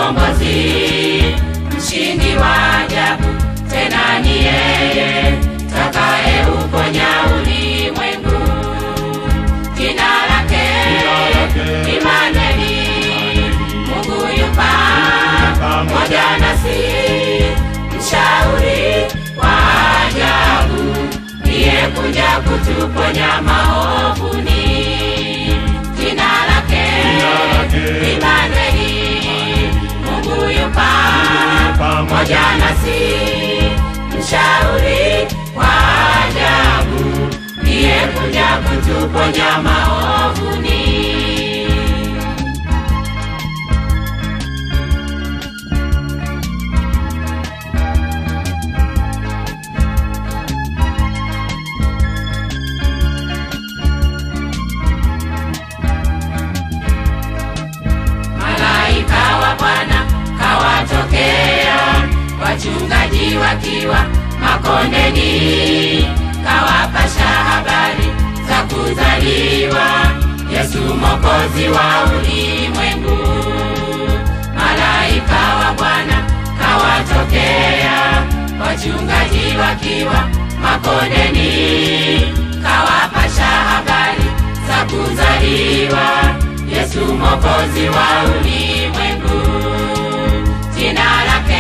mkombozi, mshindi wa ajabu, tena ni yeye takaye uponya ulimwengu. Jina lake Imanueli, Mungu yupa pamoja nasi, mshauri wa ajabu, ndiye kuja kutuponya maovuni. Jina lake Imanueli, Mungu yupa pamoja nasi, mshauri wa ajabu, ndiye kuja kutuponya maovuni. malaika wa Bwana kawatokea, wachungaji wakiwa makondeni, kawapasha habari za kuzaliwa Yesu Mwokozi wa ulimwengu. Malaika wa Bwana kawatokea, wachungaji wakiwa makondeni, kawapasha habari za kuzaliwa Yesu Mwokozi wa ulimwengu. Jina lake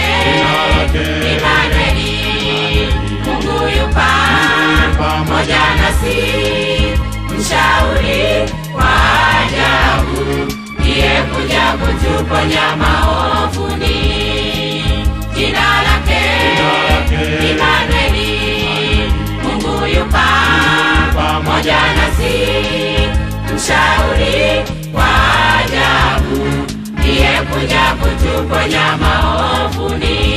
Imanueli, Mungu yupa pamoja nasi, mshauri wa ajabu, ndiye kuja kutuponya maovuni. Jina lake Imanueli, Mungu yupa pamoja nasi, mshauri wa ajabu, ndiye kuja kutuponya maovuni.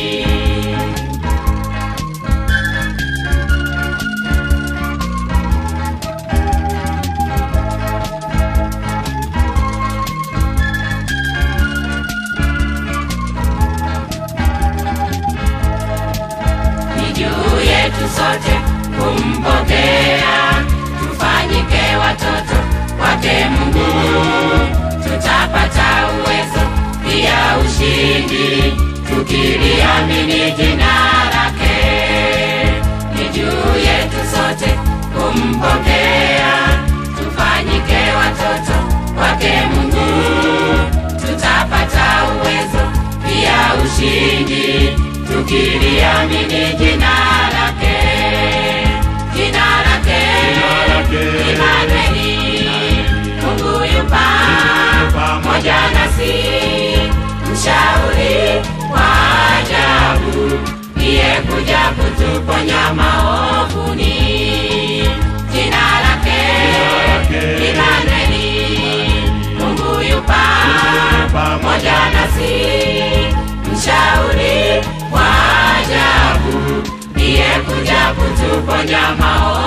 ni juu yetu sote kumpokea, tufanyike watoto wake Mungu, tutapata uwezo pia ushindi, tukiliamini jina lake. Ni juu yetu sote kumpokea, tufanyike watoto wake Mungu, tutapata uwezo pia ushindi, tukiliamini jina lake. Jina lake Imanueli, Mungu yupa pamoja nasi, mshauri wa ajabu, ndiye kuja kutuponya maovuni. Jina lake Imanueli, Mungu yupa pamoja nasi, mshauri wa ajabu, ndiye kuja kutuponya maovuni.